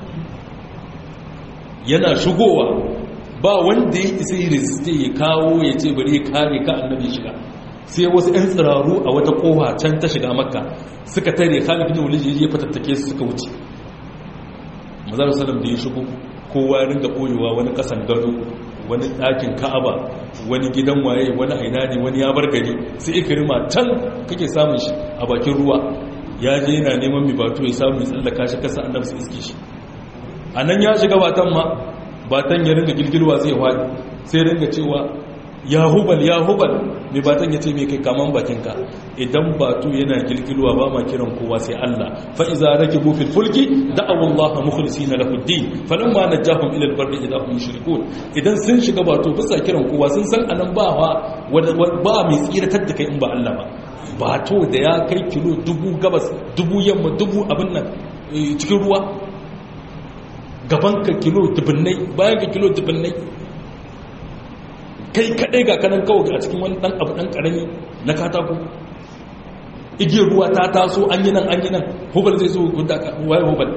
yana shigowa ba wanda ya isa yi resiste ya kawo ya ce bari ya kare ka annabi shiga sai wasu 'yan tsiraru a wata kowa can ta shiga makka suka tare khalid bin walid ya fatattake su suka wuce mazal sallam da ya shigo kowa ringa ɓoyewa wani ƙasan gado wani ɗakin ka'aba wani gidan waye wani aina ne wani ya bar gari sai ikirma can kake samun shi a bakin ruwa ya je yana neman mai batu ya samu ya tsallaka shi kasa annabi sai iske shi a nan ya shiga batan ma batan ya ringa gilgilwa zai hwadi sai ringa cewa ya hubal ya hubal mai batan ya ce mai kai kaman bakinka idan batu yana gilgilwa ba ma kiran kowa sai Allah fa iza rakibu fil fulki da'awu Allah mukhlisina lahu ad-din falamma najahum ila al-barri idha hum yushrikun idan sun shiga batu bisa kiran kowa sun san anan ba ba mai tsiratar da kai in ba Allah ba bato da ya kai kilo dubu gabas dubu yamma dubu abin nan cikin ruwa gaban ka kilo dubunnai bayan ka kilo dubunnai kai kadai ga kanan kawai a cikin wani dan abu dan karami na katako igiyar ruwa ta taso an yi nan an yi nan hubal zai so hudda ka waye hubal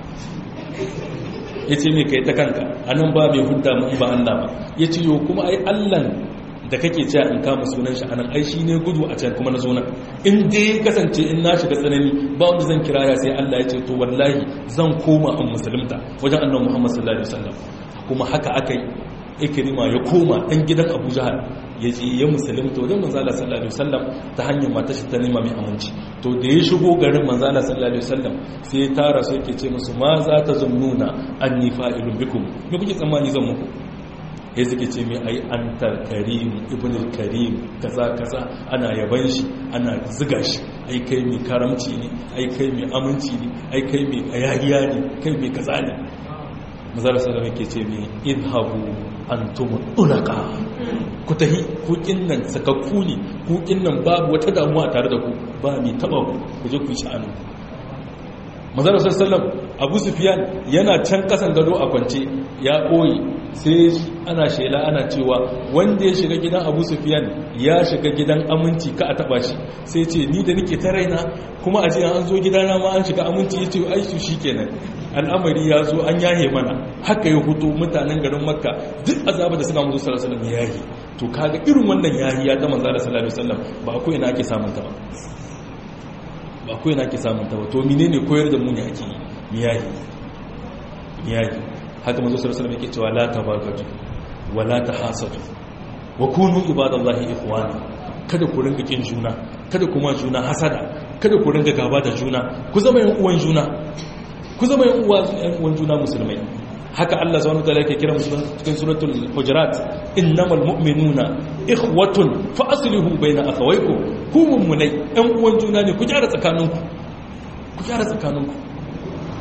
ya ce mai kai ta kanka anan ba mai hudda mu ba Allah ba ya ce yo kuma ai Allah da kake cewa in kama sunan shi anan ai shi ne gudu a can kuma na zo nan in dai kasance in na shiga tsanani ba wanda zan kira ya sai Allah ya ce to wallahi zan koma an musulunta wajen annabi Muhammad sallallahu alaihi wasallam kuma haka akai ikrima ya koma dan gidan Abu Jahal ya ce ya musulunta wajen manzo Allah sallallahu alaihi wasallam ta hanyar mata shi ta nema mai aminci to da ya shigo garin manzo Allah sallallahu alaihi wasallam sai ya tara su yake ce musu ma za ta zunnuna anni fa'ilun bikum me kuke tsammani zan muku ya suke ce mai ai an karim ibn karim kaza kaza ana yaban shi ana ziga shi ai kai mai karamci ne ai kai mai aminci ne ai kai mai ayahiya ne kai mai kaza ne mazara salama ke ce mai idhabu antum ulaka ku tahi kukin nan sakakku ne kukin nan babu wata damuwa tare da ku ba mai taba ku ku je ku sha'anu mazara sallam abu sufiyan yana can kasan gado a kwance ya koyi sai ana shela ana cewa wanda ya shiga gidan abu sufiyan ya shiga gidan aminci ka a taba shi sai ce ni da nike ta raina kuma a ce an zo gidana ma an shiga aminci ya ce ai su shi kenan al'amari ya zo an yahe mana haka ya hutu mutanen garin makka duk azaba da suka musu sallallahu alaihi wasallam yahi to kaga irin wannan yahi ya ta manzo sallallahu alaihi wasallam ba akwai ina ake samun ta ba ba akwai ina ake samun ta ba to menene koyar da mu ne ake miyahi miyahi haka manzo sallallahu alaihi wasallam yake cewa la tabagatu wa la tahasadu wa kunu ibadallahi ikhwana kada ku ringa kin juna kada kuma juna hasada kada ku ringa gaba da juna ku zama yan uwan juna ku zama yan uwan juna musulmai haka Allah subhanahu wataala yake kira musulman cikin suratul hujurat innamal mu'minuna ikhwatun fa aslihu baina akhawaykum ku mummunai yan uwan juna ne ku gyara tsakaninku ku gyara tsakaninku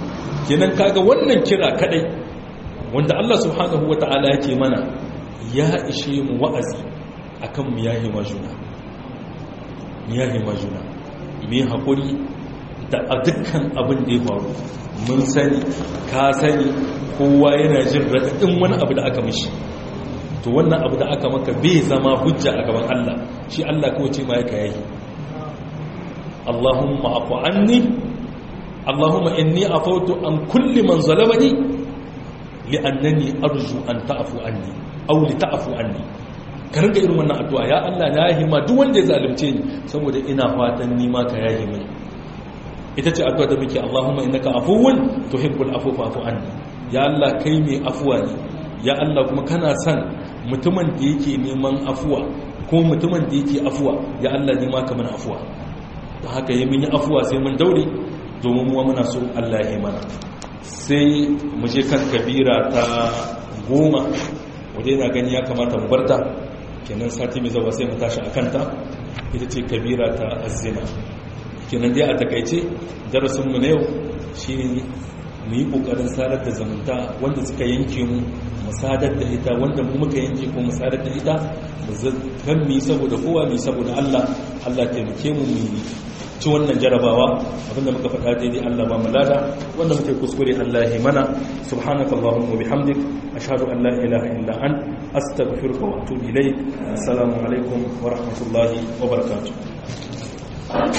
kenan kaga wannan kira kadai wanda Allah subhanahu wata'ala yake mana ya ishe mu wa'azi akan mu yahi majuna mu yahi majuna mu hakuri da a dukkan abin da ya faru mun sani ka sani kowa yana jin raɗaɗin wani abu da aka mishi to wannan abu da aka maka bai zama hujja a gaban Allah shi Allah kawai ce ma ya yayi Allahumma afu anni Allahumma inni afautu an kulli man zalamani li'annani arju an ta'fu anni aw li ta'fu anni ka rinka irin wannan addu'a ya Allah na yahi ma duk wanda ya zalunce ni saboda ina fatan ni ma ka yahi mini ita ce addu'a da muke Allahumma innaka afuwun tuhibbul afwa fa'fu anni ya Allah kai mai afuwa ne ya Allah kuma kana son mutumin da yake neman afuwa ko mutumin da yake afuwa ya Allah ne ma ka mana afuwa da haka yi mun yi afuwa sai mun daure domin muwa muna so Allah ya mana sai mu je kan kabira ta goma wadda yana gani ya kamata mu barta kenan sati mai zaba sai mu tashi a kanta ita ce kabira ta azina kenan dai a takaice darasinmu na yau shi mu yi ƙoƙarin sadar da zamanta wanda suka yanke mu mu sadar da ita wanda mu muka yanke ko mu sadar da ita mu kan mu yi saboda kowa mu yi saboda Allah Allah taimake mu mu ci wannan jarabawa abinda muka faɗa daidai Allah ba mu lada wanda muke kuskure Allah ya mana subhanaka allahumma bihamdik ashhadu an la ilaha illa an astaghfiruka wa atubu ilaik assalamu alaikum wa rahmatullahi wa barakatuh